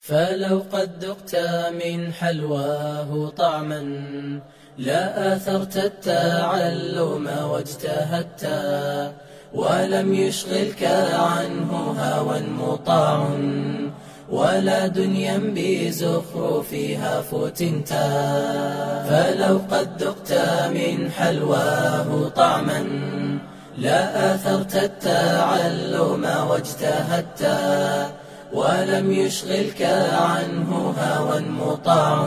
فلو قد ذقت من حلواه طعما لا آثرت التعلم واجتهدت ولم يشغلك عنه هوى مطاع ولا دنيا بزخرفها فتنت فلو قد ذقت من حلواه طعما لا آثرت التعلم واجتهدت ولم يشغلك عنه هوى مطاع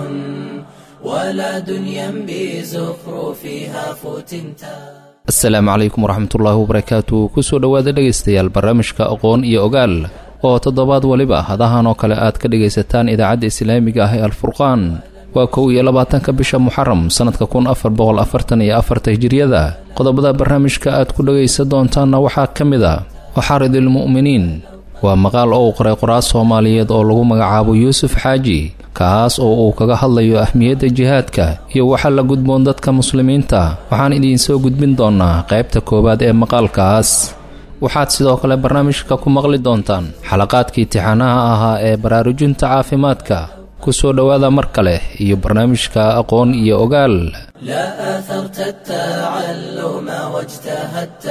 ولا دنيا بزخرفها فتنتا asalaamu calaykum waraxmatullaahi wabarakaatu kusoo dhowaada dhegaystayaal barnaamijka aqoon iyo ogaal oo toddobaad weliba hadahan oo kale aad ka dhegaysataan idaacadda islaamiga ah ee alfurqaan waa kow iyo labaatanka bisha muxaram sannadka kun afar boqol afartan iyo afarta hijiriyada qodobada barnaamijka aad ku dhegaysan doontaanna waxaa ka mid a waxaaridilmu'miniin waa maqaal oo uu qoray qoraal soomaaliyeed oo lagu magacaabo yuusuf xaaji kaas oo uu kaga hadlayo ahmiyadda jihaadka iyo waxa la gudboon dadka muslimiinta waxaan idiinsoo gudbin doonnaa qaybta koowaad ee maqaalkaas waxaad sidoo kale barnaamijka ku maqli doontaan xalaqaadkii tixanaha ahaa ee baraarujinta caafimaadka ku soo dhowaada mar kale iyo barnaamijka aqoon iyo ogaal لا آثرت التعلم واجتهدت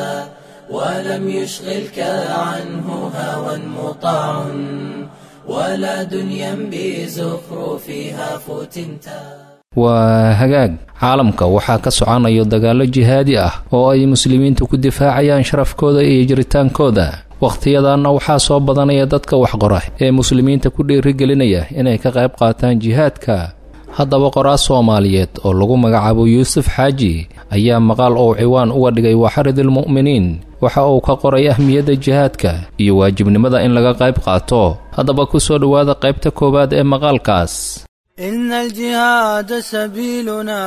ولم يشغلك عنه هوى مطاع ولا دنيا بزخرفها فتنتا waa hagaag caalamka waxaa ka soconayo dagaallo jihaadi ah oo ay muslimiintu ku difaacayaan sharafkooda iyo jiritaankooda wakhtiyadanna waxaa soo badanaya dadka waxqora ee muslimiinta ku dhiirigelinaya inay ka qayb qaataan jihaadka haddaba qoraal soomaaliyeed oo lagu magacaabo yuusuf xaaji ayaa maqaal oo ciwaan uga dhigay waxaridilmu'miniin waxa uu ka qoray ahmiyadda jihaadka iyo waajibnimada in laga qayb qaato haddaba ku soo dhowaada qaybta koowaad ee maqaalkaas إن الجهاد سبيلنا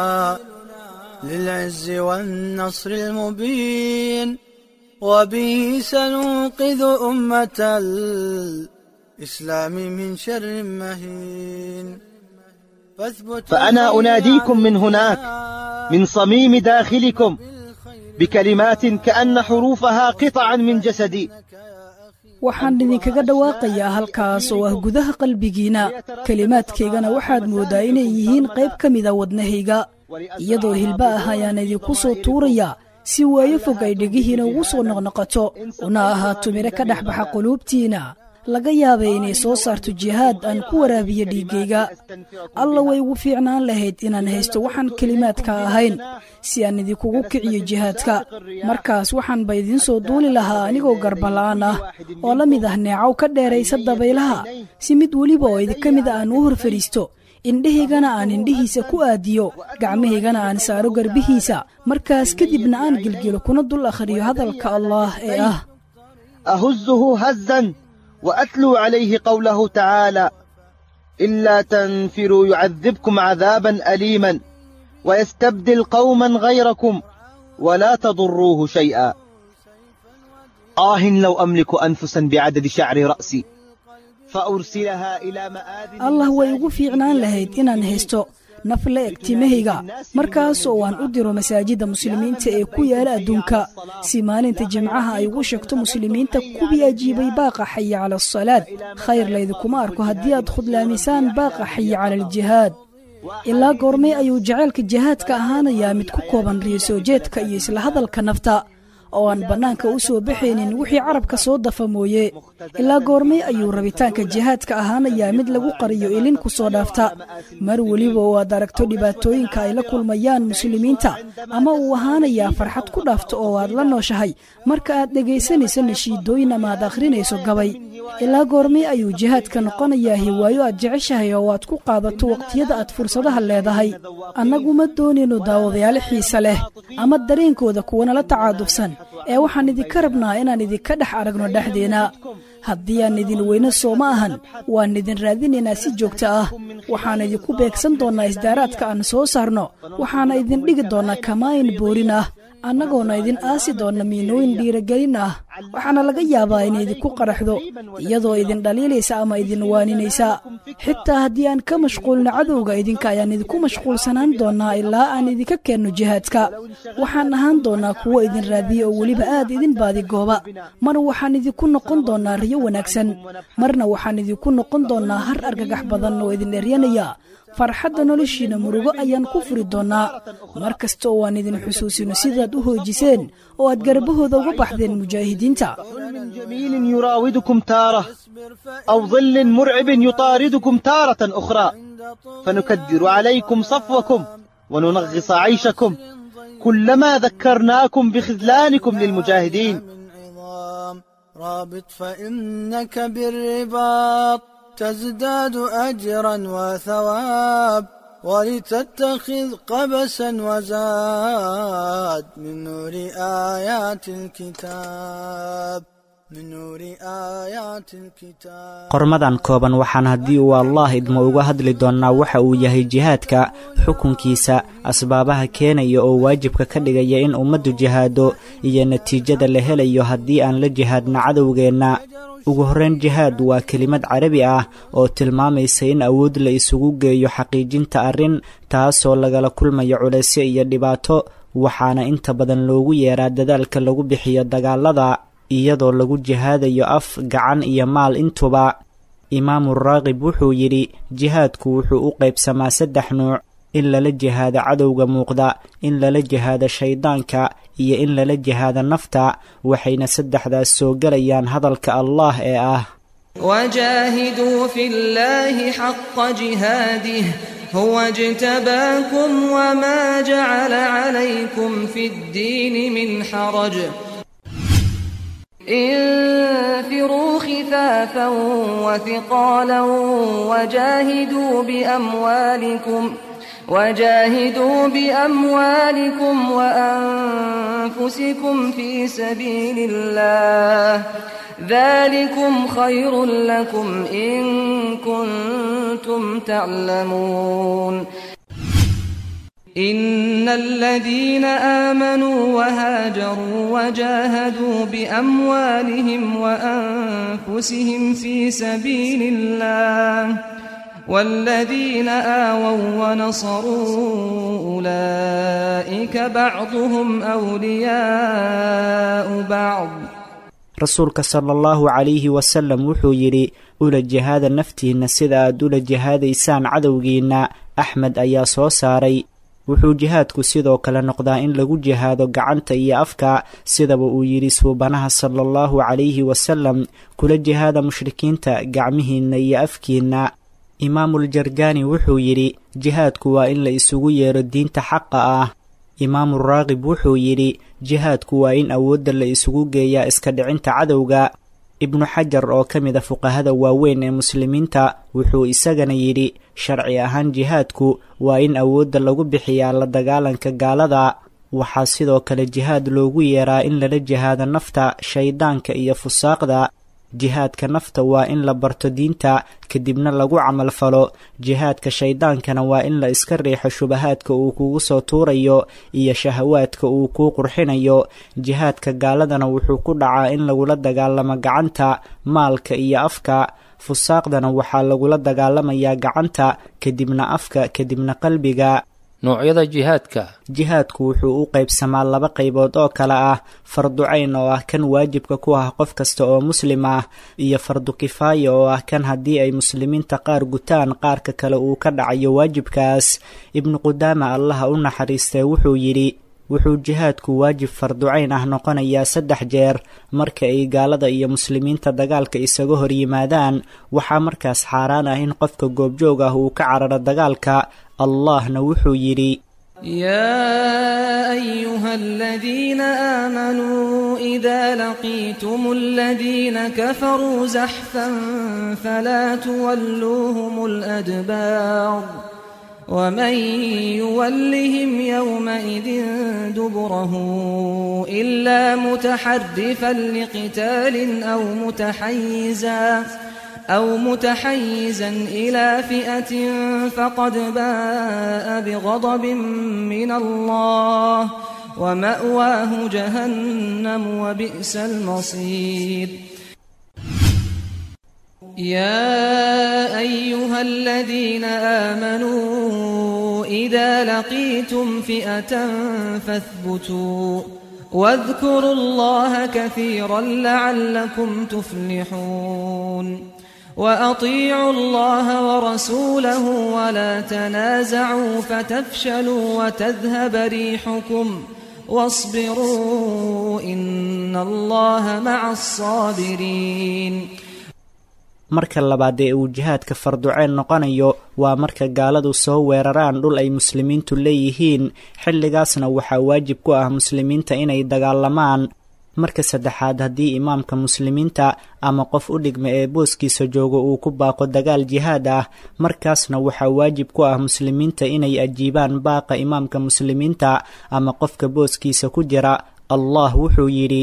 للعز والنصر المبين وبه سننقذ أمة الإسلام من شر مهين فاثبت فأنا أناديكم من هناك من صميم داخلكم بكلمات كأن حروفها قطعا من جسدي waxaan idinkaga dhawaaqayaa halkaas oo ah gudaha qalbigiinna kelimaadkaygana waxaad mooddaa inay yihiin qayb ka mida wadnahayga iyadoo hilba ah ayaan idinku soo tuurayaa si waayo fog ay dhegihiina ugu soo noqnoqoto una ahaato midho ka dhex baxa quluubtiinna laga yaabay inay soo saarto jihaad aan ku waraabiyo dhiiggayga alla way ugu fiicnaan lahayd inaan haysto waxaan kelimaadka ahayn si aan idinkugu kiciyo jihaadka markaas waxaanba idiin soo duuli lahaa anigoo garbala'aan ah oo la mid ah neecow ka dheeraysa dabaylaha si mid weliba oo idinka mid a aan u hor fadhiisto indhahaygana aan indhihiisa ku aadiyo gacmahaygana aan saaro garbihiisa markaas kadibna aan gelgelo kuna dul akhriyo hadalka allaah ee ah أهزه هزا وأتلو عليه قوله تعالى إلا تنفروا يعذبكم عذابا أليما ويستبدل قوما غيركم ولا تضروه شيئا آه لو أملك أنفسا بعدد شعر رأسي فأرسلها إلى مآذن allah way ugu fiicnaan lahayd inaan haysto naf la eg timahayga markaas oo aan u diro masaajidda muslimiinta ee ku yaala adduunka si maalinta jimcaha ay ugu sheegto muslimiinta kuwii ajiibay baaqa xaya cala asalaad khayr laydinkuma arko haddii aad khudlaamisaan baaqa xaya cala aljihaad ilaa goormay ayuu jacaylka jihaadka ahaanayaa mid ku kooban riyo soo jeedka iyo isla hadalka nafta oo aan bannaanka u soo baxaynin wixii carabka soo dafa mooye ilaa goormay ayuu rabitaanka jihaadka ahaanayaa mid lagu qariyo ilin ku soo dhaafta mar weliba oo aad aragto dhibaatooyinka ay la kulmayaan muslimiinta ama uu ahaanayaa farxad ku dhaafto oo aad la nooshahay marka aad dhegaysanayso nashiidooyin ama aad akhrinayso gabay ilaa goormay ayuu jihaadka noqonayaa hiwaayo aad jeceshahay oo aad ku qaadato waqtiyada aad fursadaha leedahay annagu ma doonayno daawadayaal xiise leh ama dareenkooda kuwanala tacaadufsan ee waxaan idinka rabnaa inaan idinka dhex aragno dhexdeena haddii aan idin weyno soo ma ahan waan idin raadinaynaa si joogto ah waxaan idinku beegsan doonnaa isdaaraadka aan soo saarno waxaana idin dhigi doonnaa kamaayin boorin ah annagoona idin aasi doonna miinooyin dhiiragelin ah waxaana laga yaabaa inay idinku qaraxdo iyadoo idin dhaliilaysa ama idin waaninaysa xitaa haddii aan ka mashquulno cadowga idinka ayaan idinku mashquulsanaan doonaa ilaa aan idinka keenno jihaadka waxaan ahaan doonaa kuwo idin raadiya oo weliba aad idin baadigooba mar waxaan idinku noqon doonaa riyo wanaagsan marna waxaan idinku noqon doonaa har argagax badan oo idin eryanaya farxadda noloshiina murugo ayaan ku furi doonnaa mar kasta oo aan idin xusuusino sidaad u hoojiseen oo aad garbahooda uga baxdeen mujaahidiinta ظلم جميل يراودكم تارة أو ظل مرعب يطاردكم تارة أخرى فنكدر عليكم صفوكم وننغص عيشكم كلما ذكرناكم بخذلانكم للمجاهدين من عظام رابط فإنك بالرباط تزداد أجرا وثواب ولتتخذ قبسا وزاد من نور آيات الكتاب من نور آيات الكتاب qormadan kooban waxaan haddii uu allaah idmo uga hadli doonnaa waxa uu yahay jihaadka xukunkiisa asbaabaha keenaya oo waajibka ka dhigaya in ummaddu jihaado iyo natiijada la helayo haddii aan la jihaadna cadowgeenna ugu horrayn jihaad waa kelimad carabi ah oo tilmaamaysa in awood la isugu geeyo xaqiijinta arrin taasoo lagala kulmayo culaysyo iyo dhibaato waxaana inta badan loogu yeeraa dadaalka lagu bixiyo dagaalada iyadoo lagu jihaadayo af gacan iyo maal intuba imaamu raaqib wuxuu yidhi jihaadku wuxuu u qaybsamaa saddex nuuc in lala jihaado cadowga muuqda in lala jihaado shayddaanka iyo in lala jihaado nafta waxayna saddexdaas soo gelayaan hadalka allaah ee ah وجاهدوا في الله حق جهاده هو اجتباكم وما جعل عليكم في الدين من حرج انفروا خفافا وثقالا وجاهدوا بأموالكم وجاهدوا بأموالكم وأنفسكم في سبيل الله ذلكم خير لكم إن كنتم تعلمون إن الذين آمنوا وهاجروا وجاهدوا بأموالهم وأنفسهم في سبيل الله والذين آووا ونصروا أولئك بعضهم أولياء بعض rasuulka sala allahu calayhi wasalam wuxuu yidhi ula jihaada naftiinna sida aad ula jihaadaysaan cadowgiinna axmed ayaa soo saaray wuxuu jihaadku sidoo kale noqdaa in lagu jihaado gacanta iyo afka sidaba uu yidhi suubanaha sala allahu calayhi wasalam kula jihaada mushrikiinta gacmihiinna iyo afkiinna imaamul jargaani wuxuu yidhi jihaadku waa in la isugu yeero diinta xaqa ah imaamu raaqib wuxuu yidhi jihaadku waa in awoodda la isugu geeyaa iska dhicinta cadowga ibnu xajar oo ka mid a fuqahada waaweyn ee muslimiinta wuxuu isagana yidhi sharci ahaan jihaadku waa in awoodda lagu bixiyaa la dagaalanka gaalada waxaa sidoo kale jihaad loogu yeeraa in lala jihaado nafta shayddaanka iyo fusaaqda jihaadka nafta waa in la barto diinta kadibna lagu camal falo jihaadka shayddaankana waa in la iska riixo shubahaadka uu kugu soo tuurayo iyo shahawaadka uu kuu qurxinayo jihaadka gaaladana wuxuu ku dhacaa in lagula dagaalamo gacanta maalka iyo afka fusaaqdana waxaa lagula dagaalamayaa gacanta kadibna afka kadibna qalbiga noocyada jihaadka jihaadku wuxuu u qaybsamaa laba qaybood oo kale ah fardu cayn oo ah kan waajibka ku ah qof kasta oo muslim ah iyo fardu kifaaya oo ah kan haddii ay muslimiinta qaar gutaan qaarka kale uu ka dhacayo waajibkaas ibnu qudaama allaha u naxariistee wuxuu yidhi wuxuu jihaadku waajib farducayn ah noqonayaa saddex jeer marka ay gaalada iyo muslimiinta dagaalka isaga hor yimaadaan waxaa markaas xaaraan ah in qofka goobjoog ah uu ka cararo dagaalka allahna wuxuu yidhi يا أيها الذين آمنوا إذا لقيتم الذين كفروا زحفا فلا تولوهم الأدبار ومن يولهم يومئذ دبره إلا متحرفا لقتال أو متحيزا أو متحيزا إلى فئة فقد باء بغضب من الله ومأواه جهنم وبئس المصير يا أيها الذين آمنوا إذا لقيتم فئة فاثبتوا واذكروا الله كثيرا لعلكم تفلحون وأطيعوا الله ورسوله ولا تنازعوا فتفشلوا وتذهب ريحكم واصبروا إن الله مع الصابرين marka labaad ee uu jihaadka farduceen noqonayo waa marka gaaladu soo weeraraan dhul ay muslimiintu leeyihiin xilligaasna waxaa waajib ku ah muslimiinta inay dagaalamaan marka saddexaad haddii imaamka muslimiinta ama qof u dhigma ee booskiisa jooga uu ku baaqo dagaal jihaad ah markaasna waxaa waajib ku ah muslimiinta inay ajiibaan baaqa imaamka muslimiinta ama qofka booskiisa ku jira allah wuxuu yidhi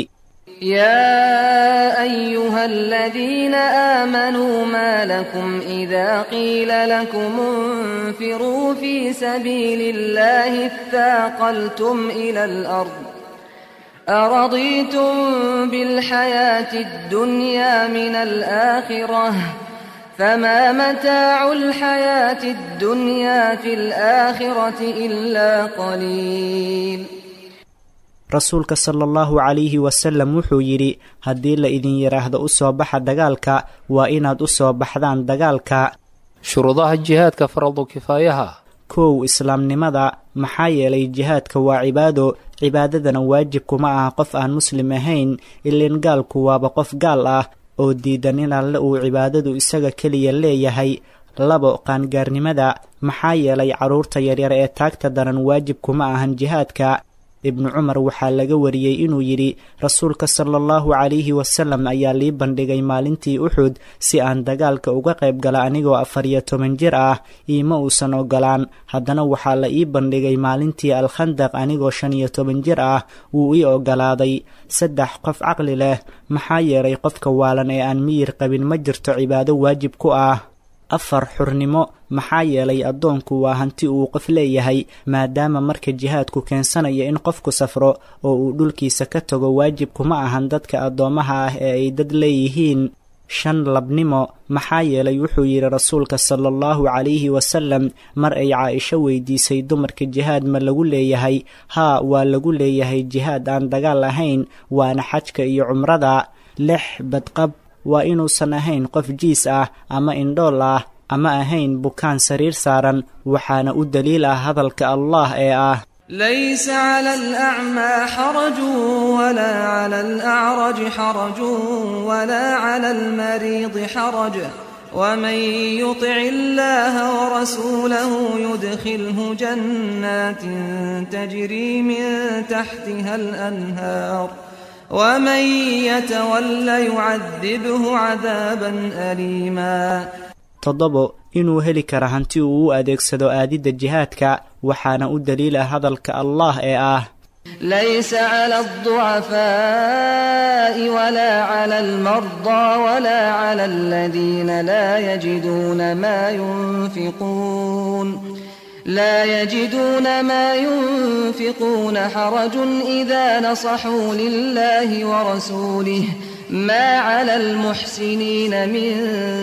يا أيها الذين آمنوا ما لكم إذا قيل لكم انفروا في سبيل الله اثاقلتم إلى الأرض أرضيتم بالحياة الدنيا من الآخرة فما متاع الحياة الدنيا في الآخرة إلا قليل rasuulka sala allahu calayhi wasalam wuxuu yidhi haddii la idin yidhaahdo u soo baxa dagaalka waa inaad u soo baxdaan dagaalka shuruudaha jihaadka faradu kifaayaha kow islaamnimada maxaa yeelay jihaadka waa cibaado cibaadadana waajib kuma aha qof aan muslim ahayn ileen gaalku waaba qof gaal ah oo diidan in alle uu cibaadadu isaga keliya leeyahay labo qaangaarnimada maxaa yeelay carruurta yaryar ee taagta daran waajib kuma ahan jihaadka ibnu cumar waxaa laga wariyey inuu yidhi rasuulka sala allahu calayhi wasalam ayaa lii bandhigay maalintii uxud si aan dagaalka uga qayb gala anigoo afar iyo toban jir ah iima uusan ogolaan haddana waxaa la ii bandhigay maalintii alkhandaq anigoo shan iyo toban jir ah wuu ii ogolaaday saddex qof caqli leh maxaa yeelay qofka waalan ee aan miyir qabin ma jirto cibaado waajib ku ah afar xurnimo maxaa yeelay addoonku waa hanti uu qof leeyahay maadaama marka jihaadku keensanayo in qofku safro oo uu dhulkiisa ka tago waajib kuma ahan dadka addoommaha ah ee ay dad leeyihiin shan labnimo maxaa yeelay wuxuu yidhi rasuulka sala allahu calayhi wasalam mar ay caaisho weydiisay dumarka jihaad ma lagu leeyahay haa waa lagu leeyahay jihaad aan dagaal ahayn waana xajka iyo cumrada lix badqab waa inuusan ahayn qof jiis ah ama indhool ah ama ahayn bukaan sariir saaran waxaana u daliil ah hadalka allah ee ah ليس على الأعمى حرج ولا على الأعرج حرج ولا على المريض حرج ومن يطع الله ورسوله يدخله جنات تجري من تحتها الأنهار ومن يتول يعذبه عذابا أليما toddobo inuu heli kara hanti uu u adeegsado aadidda jihaadka waxaana u daliila hadalka allah ee ah ليس على الضعفاء ولا على المرضى ولا على الذين لا يجدون ما ينفقون لا يجدون ما ينفقون حرج إذا نصحوا لله ورسوله ما على المحسنين من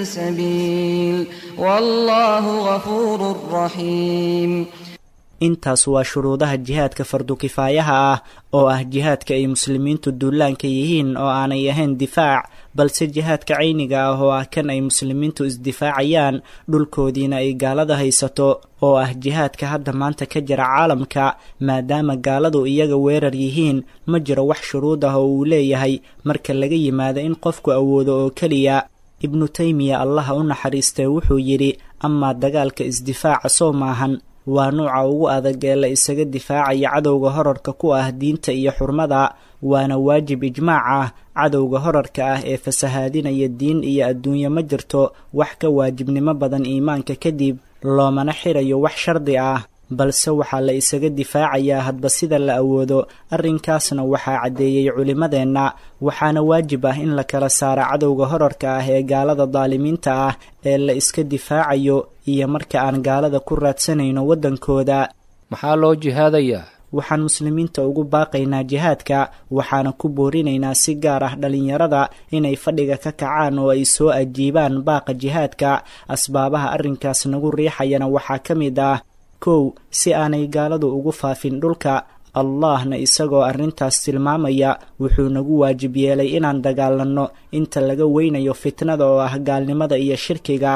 سبيل والله غفور رحيم intaas waa shuruudaha jihaadka fardu kifaayaha ah oo ah jihaadka ay muslimiintu duulaanka yihiin oo aanay ahayn difaac balse jihaadka cayniga ah oo ah kan ay muslimiintu isdifaacayaan dhulkoodiina ay gaalada haysato oo ah jihaadka hadda maanta ka jira caalamka maadaama gaaladu iyaga weerar yihiin ma jiro wax shuruud ah oo uu leeyahay marka laga yimaado in qofku awoodo oo keliya ibnu taymiya allaha u naxariistee wuxuu yidhi amaa dagaalka isdifaaca soo maahan waa nuuca ugu adag ee la isaga difaacaya cadowga horarka ku ah diinta iyo xurmada waana waajib ijmaac ah cadowga horarka ah ee fasahaadinaya diin iyo adduunye ma jirto wax ka waajibnimo badan iimaanka kadib loomana xirayo wax shardi ah balse waxaa la isaga difaacayaa hadba sida la awoodo arrinkaasna waxaa caddeeyey culimmadeenna waxaana waajib ah in la kala saaro cadowga horarka ah ee gaalada daalimiinta ah ee la iska difaacayo iyo marka aan gaalada ku raadsanayno waddankooda maxaa loo jihaadayaa waxaan muslimiinta ugu baaqaynaa jihaadka waxaana ku boorinaynaa si gaar ah dhallinyarada inay fadhiga ka kacaan oo ay soo ajiibaan baaqa jihaadka asbaabaha arrinkaas nagu riixayana waxaa ka mid ah kow si aanay gaaladu ugu faafin dhulka allahna isagoo arrintaas tilmaamaya wuxuu nagu waajib yeelay inaan dagaalanno inta laga weynayo fitnada oo ah gaalnimada iyo shirkiga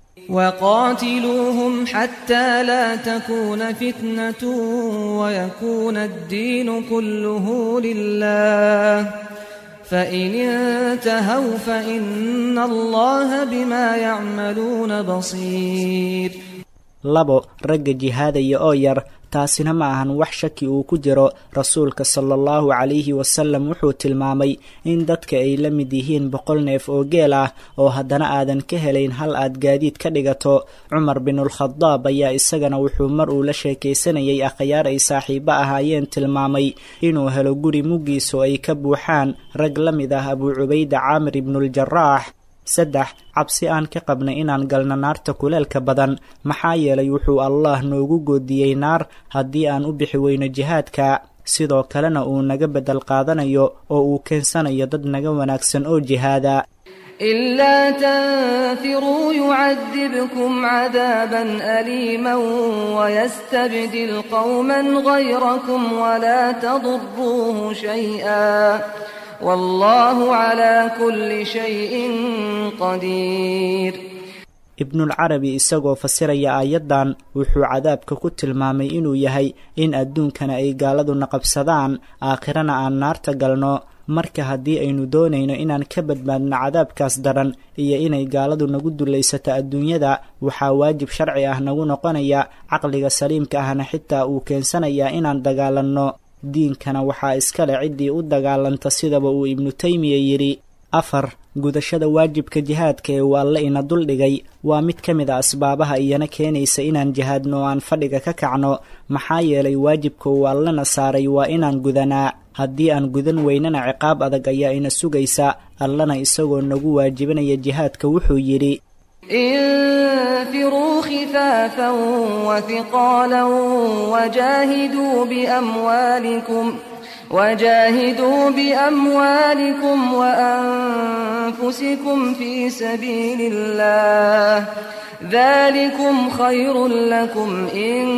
وقاتلوهم حتى لا تكون فتنة ويكون الدين كله لله فإن انتهوا فإن الله بما يعملون بصير labo ragga jihaadaya oo yar taasina ma ahan wax shaki uu ku jiro rasuulka sala allahu calayhi wasalam wuxuu tilmaamay in dadka ay la mid yihiin boqol neef oo geel ah oo haddana aadan ka helayn hal aad gaadiid ka dhigato cumar binulkhadaab ayaa isagana wuxuu mar uu la sheekaysanayay akhyaar ay saaxiibo ahaayeen tilmaamay inuu helo guri muggiisu ay ka buuxaan rag la mid ah abuu cubayda caamir ibnuuljaraax saddex cabsi aan ka qabnay inaan galno naarta kuleelka badan maxaa yeelay wuxuu allah noogu goodiyey naar haddii aan u bixi weyno jihaadka sidoo kalena uu naga beddel qaadanayo oo uu keensanayo dad naga wanaagsan oo jihaada إلا تنفروا يعذبكم عذابا أليما ويستبدل قوما غيركم ولا تضروه شيئا والله على كل شيء قدير ibnulcarabi isagoo fasiraya aayaddan wuxuu cadaabka ku tilmaamay inuu yahay in adduunkana ay gaaladuna qabsadaan aakhirana aan naarta galno marka haddii aynu doonayno inaan ka badbaadno cadaabkaas daran iyo inay gaaladu nagu dulaysato adduunyada waxaa waajib sharci ah nagu noqonaya caqliga saliimka ahna xitaa uu keensanayaa inaan dagaalanno diinkana waxaa iskale ciddii u dagaalanta sidaba uu ibnu taymiya yidhi afar gudashada waajibka jihaadka ee uu alle ina duldhigay waa mid ka mid a asbaabaha iyana keenaysa inaan jihaadno oo aan fadhiga ka kacno maxaa yeelay waajibka uu allena saaray waa inaan gudanaa haddii aan gudan weynana ciqaab adag ayaa ina sugaysa allena isagoo nagu waajibinaya jihaadka wuxuu yidhi انفروا خفافا وثقالا وجاهدوا بأموالكم وجاهدوا بأموالكم وأنفسكم في سبيل الله ذلكم خير لكم إن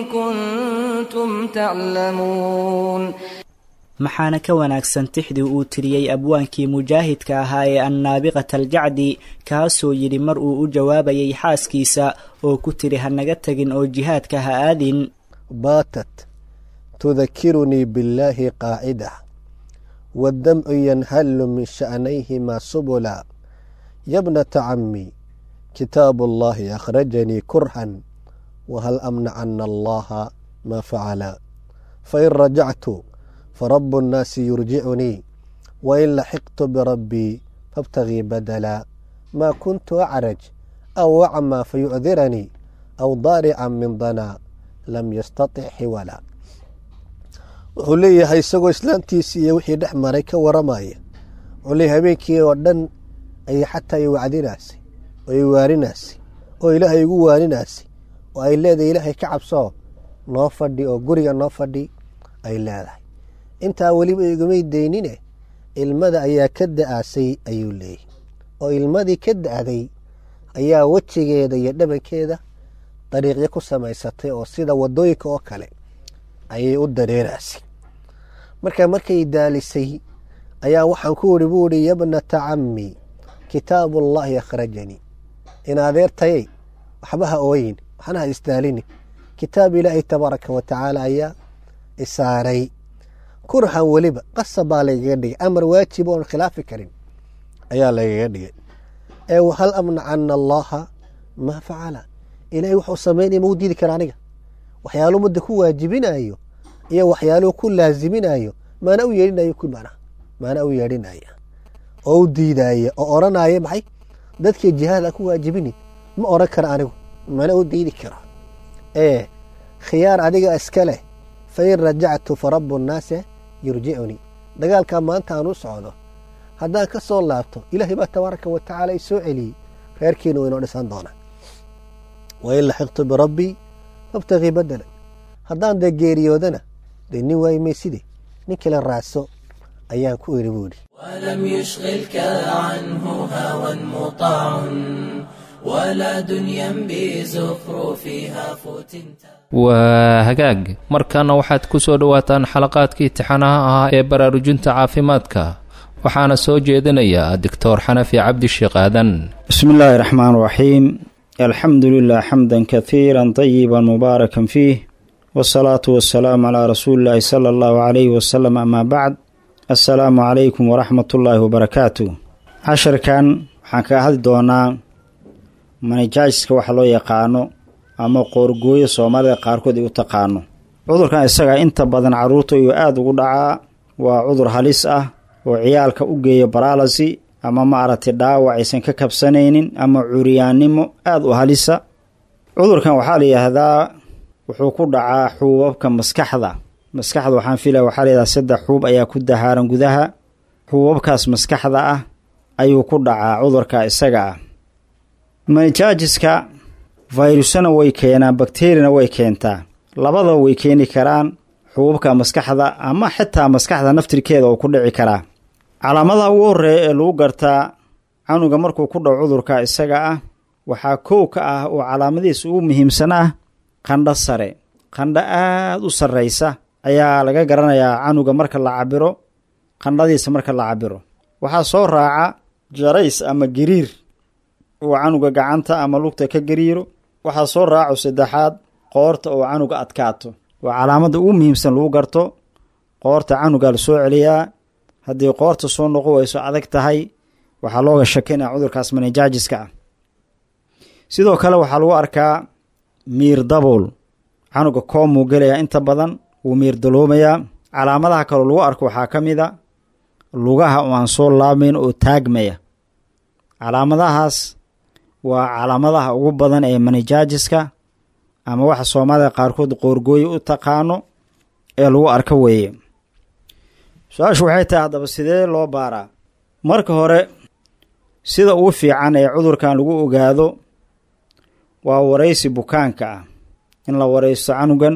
كنتم تعلمون maxaana ka wanaagsan tixdii uu tiriyey abwaankii mujaahidka ahaa ee annaabiqata aljacdi kaasoo yidhi mar uu u jawaabayay xaaskiisa oo ku tiri ha naga tegin oo jihaadka ha aadin baatat tudakirunii billaahi qaacida waddamcu yanhallu min sha'nayhimaa subula yabnata cammi kitaabu allahi akhrajanii kurhan wahal amnacana allaha maa facala fain rajactu فرب الناس يرجعني وإن لحقت بربي فابتغي بدلا ما كنت أعرج أو أعمى فيعذرني أو ضارعا من ضنا لم يستطع حولا wuxuu leeyahay isagoo islaamtiisi iyo wixii dhex maray ka waramaya wuxuu leeyahay habeenkii oo dhan ayay xataa i wacdinaasay oo i waarinaasay oo ilaahay igu waarinaasay oo ay leedahay ilaahay ka cabsoo noo fadhi oo guriga noo fadhi ay leedahay intaa weliba igamay daynine ilmada ayaa ka da-aasay ayuu leeyahy oo ilmadii ka da-day ayaa wejigeeda iyo dhabankeeda dariiqyo ku samaysatay oo sida wadooyinka oo kale ayay u dareeraasay marka markay daalisay ayaa waxaan ku uri buu ihi yabnata cammi kitaabullaahi akhrajanii in adeertayay waxba ha ooyin waxna ha isdaalini kitaab ilaahay tabaaraka wa tacaala ayaa isaaray kurhan weliba qasab baa lagaga dhigay amar waajib oon khilaafi karin ayaa lagaga dhigay ee wahal amnacana allaha maa facala ilaahay wuxuu samaynaya mau diidi kara aniga waxyaaluu mudda ku waajibinayo iyo waxyaaluu ku laaziminayo maana u yeedhinayo ku mana maana u yeedhinaya oo u diidaya oo odhanaya maxay dadkii jihaad a ku waajibini ma odhan kara anigu mana u diidi karo ee khiyaar adiga iska leh fain rajactu farabu nnaasi yurjicunii dagaalkaa maanta aan u socdo haddaan ka soo laabto ilaahay baa tabaaraka wa tacaala i soo celiyey reerkiina waynoo dhisan doonaa wain laxiqtu birabbii fabtagii badela haddaan dee geeriyoodana dee nin waayi mayside nin kale raacso ayaan ku iri buu idhi ولم يشغلك عنه هوى مطاع ولا دنيا بزخرفها فتنت waa hagaag markaana waxaad ku soo dhowaataan xalaqaadkii tixanaha ahaa ee baraarujinta caafimaadka waxaana soo jeedinayaa doctor xanafi cabdisheekh aadan بسم الله الرحمن الرحيم الحمد لله حمدا كثيرا طيبا مباركا فيه والصلاة والسلام على رسول الله صلى الله عليه وسلم أما بعد السلام عليكم ورحمة الله وبركاته عشر كان waxaan kaga hadli doonaa manajaajiska waxa loo yaqaano ama qoorgooyo soomaalida qaarkood ay u taqaano cudurkan isaga inta badan caruurta ayuu aada ugu dhacaa waa cudur halis ah oo ciyaalka u geeya baraalasi ama maaragtay dhaawac aysan ka kabsanaynin ama curyaannimo aada u halisa cudurkan waxaa la yidhaahdaa wuxuu ku dhacaa xuubabka maskaxda maskaxda waxaan filaya waxaa layidhahdaa saddex xuub ayaa ku dahaaran gudaha xuubabkaas maskaxda ah ayuu ku dhacaa cudurka isaga ah manijaajiska fayrusana way keenaan bakteriyana way keentaa labadaba way keeni karaan xuubabka maskaxda ama xitaa maskaxda naftirkeeda oo ku dhici karaa calaamadaha ugu horreeya ee lagu gartaa canuga markuu ku dhaco cudurka isaga ah waxaa kow ka ah oo calaamadihiisa ugu muhiimsan ah qandho sare qandho aada u sarraysa ayaa laga garanayaa canuga marka la cabiro qandhadiisa marka la cabiro waxaa soo raaca jarays ama gariir uu canuga gacanta ama lugta ka gariiro waxaa soo raaco saddexaad qoorta oo canuga adkaato waa calaamadda ugu muhiimsan lagu garto qoorta canugaa la soo celiyaa haddii qoorta soo noqo wayso adag tahay waxaa looga shakinaya cudurkaas manajaajiska ah sidoo kale waxaa lagu arkaa miir dabool canuga koomuu gelayaa inta badan wuu miir daloomayaa calaamadaha kaloo lagu arko waxaa ka mid a lugaha oo aan soo laabmayn oo taagmaya calaamadahaas waa calaamadaha ugu badan ee manijaajiska ama waxa soomaalida qaarkood qoorgooye u taqaano ee lagu arko weeye su-aashu waxay tahay haddaba sidee loo baaraa marka hore sida ugu fiican ee cudurkan lagu ogaado waa waraysi bukaanka ah in la waraysto canugan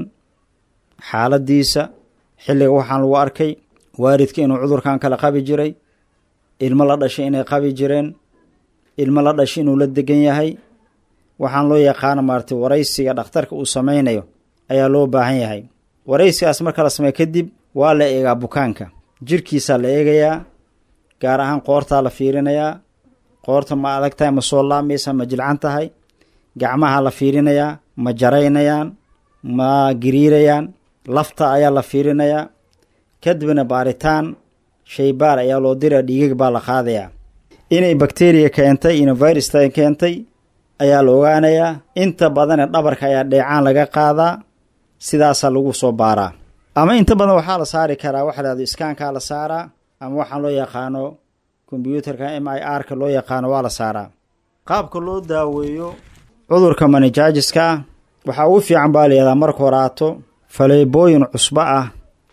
xaaladiisa xilliga waxaan lagu arkay waalidka inuu cudurkan kala qabi jiray ilmo la dhashay inay qabi jireen ilmo la dhashay inuu la degan yahay waxaan loo yaqaana maaratay waraysiga dhakhtarka uu sameynayo ayaa loo baahan yahay waraysigaas marka la sameeyo kadib waa la eegaa bukaanka jirkiisaa la eegayaa gaar ahaan qoortaa la fiirinayaa qoorta ma adag tahay ma soo laamaysa ma jilcan tahay gacmaha la fiirinayaa ma jaraynayaan ma giriirayaan lafta ayaa la fiirinayaa kadibna baaritaan shaybaar ayaa loo diraa dhiigag baa la qaadayaa inay bakteriya keentay ina virusta keentay ayaa la ogaanayaa inta badane dhabarka ayaa dheecaan laga qaadaa sidaasaa lagu soo baaraa ama inta badan waxaa la saari karaa waxa lahahdo iskaankaa la saaraa ama waxaan loo yaqaano kombyuutarka m i r ka loo yaqaano waa la saaraa qaabka loo daaweeyo cudurka manijaajiska ah waxaa ugu fiican baa layihahdaa marka horaato faleebooyin cusbo ah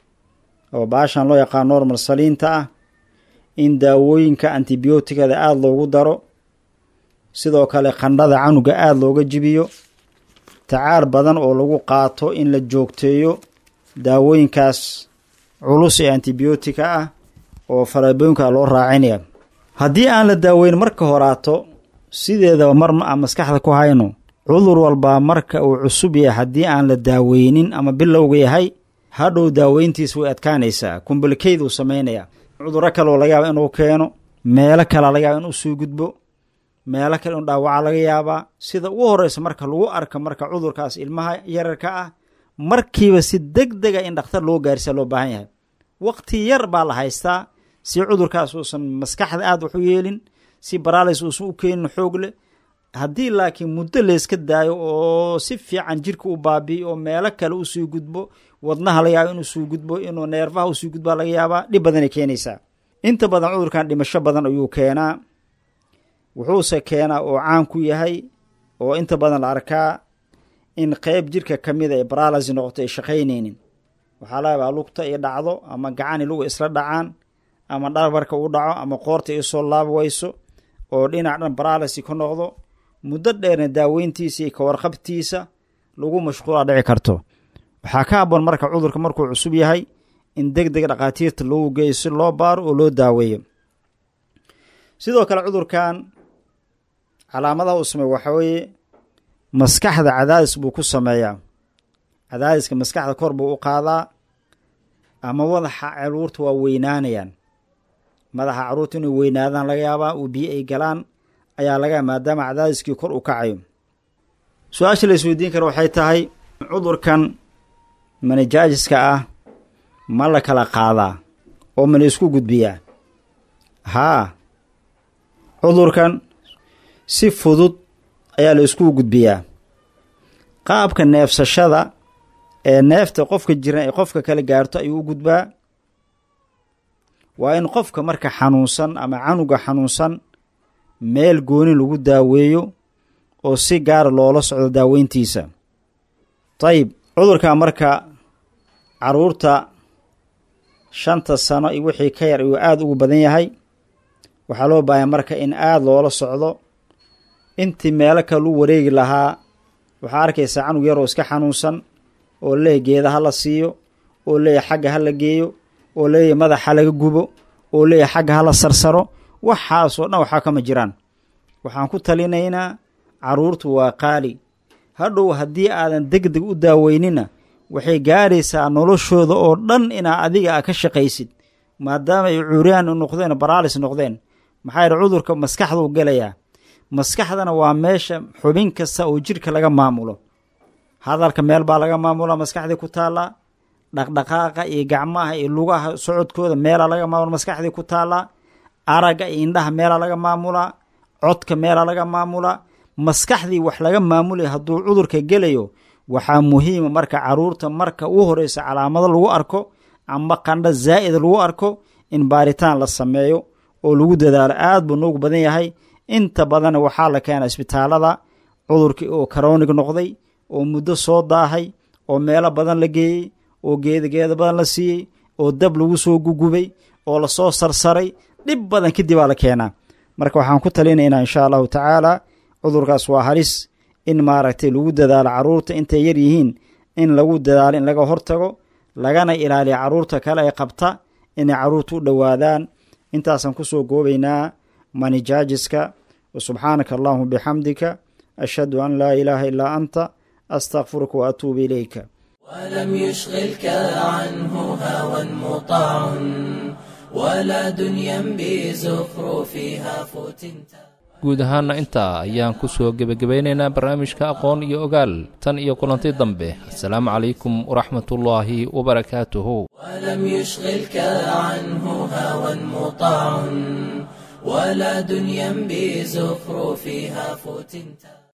oo baashan loo yaqaano normal saliinta ah in daawooyinka antibiyootigada aada loogu daro sidoo kale qandhada canuga aada looga jibiyo tacaal badan oo lagu qaato in la joogteeyo daawooyinkaas culus ee antibiyootika ah oo faleebooyinka loo raacinaya haddii aan la daaweyn marka horaato sideedaba mar aan maskaxda ku hayno cudur walbaa marka uu cusub yahay haddii aan la daaweynin ama bilowga yahay hadhow daaweyntiis way adkaanaysaa kumbalkeyduu samaynayaa cudurro kaleoo laga yaaba inuu keeno meelo kale laga yaaba inuu soo gudbo meelo kale inu dhaawaca laga yaabaa sida ugu horeysa marka lagu arka marka cudurkaas ilmaha yararka ah markiiba si deg dega in dhakhtar loo gaarsiya loo baahan yahay waqti yar baa la haystaa si cudurkaas uusan maskaxda aada wax u yeelin si baralis uusan u keenin xoog leh haddii laakiin muddo layska daayo oo si fiican jirka u baabi'i oo meelo kale usii gudbo wadnaha laga yaaba inuu sii gudbo inuu neerfaha usii gudbaa laga yaabaa dhib badanay keenaysaa inta badan cudurkan dhimasho badan ayuu keenaa wuxuuse keenaa oo caan ku yahay oo inta badan la arkaa in qeyb jirka ka mida ay baralasi noqoto ay shaqaynaynin waxaa laga yaabaa lugta i dhacdo ama gacani luga isla dhacaan ama dhabarka u dhaco ama qoorta isoo laab weyso oo dhinac dhan baralasi ka noqdo muddo dheerna daaweyntiisa iyo kawarqabtiisa lagu mashquulaa dhici karto waxaa ka habboon marka cudurka markuu cusub yahay in deg deg dhakhaatiirta loogu geeyo si loo baaro oo loo daaweeyo sidoo kale cudurkan calaamadaha uu sameey waxaa weeye maskaxda cadaadis buu ku sameeyaa cadaadiska maskaxda kor buu u qaadaa ama madaxa caruurta waa weynaanayaan madaxa caruurta inay weynaadaan laga yaabaa uu biyo ay galaan ayaa laga yaaba maadaama cadaadiskii kor uu kacayo su-aasha la isweydiin kara waxay tahay cudurkan manijaajiska ah ma la kala qaadaa oo ma la isku gudbiyaa haa cudurkan si fudud ayaa la isku gudbiyaa qaabka neefsashada ee neefta qofka jiran ay qofka kala gaarto ayuu u gudbaa waa in qofka marka xanuunsan ama canuga xanuunsan meel gooni lagu daaweeyo oo si gaara loola socdo daaweyntiisa dayib cudurka marka caruurta shanta sano iyo wixii ka yar ayuu aada ugu badan yahay waxaa loo baahaya marka in aada loola socdo intii meelo kale lu wareegi lahaa waxaa arkaysaa canug yaroo iska xanuunsan oo leeyahy geeda ha la siiyo oo leeyahy xagga ha la geeyo oo leeyahy madaxa laga gubo oo leeyahy xagga ha la sarsaro waxaasoo dhan waxaa kama jiraan waxaan ku talinaynaa caruurtu waa qaali hadhow haddii aadan deg deg u daaweynina waxay gaaraysaa noloshooda oo dhan inaa adiga a ka shaqaysid maadaama ay cuuriyaan noqdeen baraalis noqdeen maxaa yidhi cudurka maskaxduu gelayaa maskaxdana waa meesha xubin kasta oo jidhka laga maamulo hadalka meel baa laga maamula maskaxdii ku taallaa dhaqdhaqaaqa iyo gacmaha iyo lugaha socodkooda meelaa laga maamula maskaxdii ku taallaa aragga iyo indhaha meelaa laga maamulaa codka meelaa laga maamulaa maskaxdii wax laga maamulaya hadduu cudurka gelayo waxaa muhiima marka caruurta marka u horeysa calaamado lagu arko ama qandho zaa'id lagu arko in baaritaan la sameeyo oo lagu dadaalo aad buu noogu badan yahay inta badanna waxaa la keena isbitaalada cudurkii oo karoonig noqday oo muddo soo daahay oo meelo badan la geeyey oo geeda geeda badan la siiyey oo dab lagu soo gugubay oo lasoo sarsaray dhib badan kadib aa la keenaa marka waxaan ku talinaynaa insha allahu tacaala cudurkaas waa halis in maaragtay lagu dadaalo caruurta intay yar yihiin in lagu dadaalo in laga hortago lagana ilaaliya caruurta kale ay qabta inay caruurta u dhowaadaan intaasaan kusoo goobaynaa manijaajiska wasubxaanaka allahuma bixamdika ashhadu an laa ilaaha ilaa anta astakfiruka wa atuubu ilayka ولم يشغلك عنه هوى مطاع ولا دنيا بزخرفها فتنتا guud ahaana intaa ayaan ku soo gebagabaynaynaa barnaamijka aqoon iyo ogaal tan iyo kulanti dambe assalaamu calaykum waraxmatullaahi wabarakaatuhu ولم يشغلك عنه هوى مطاع ولا دنيا بزخرفها فتنتا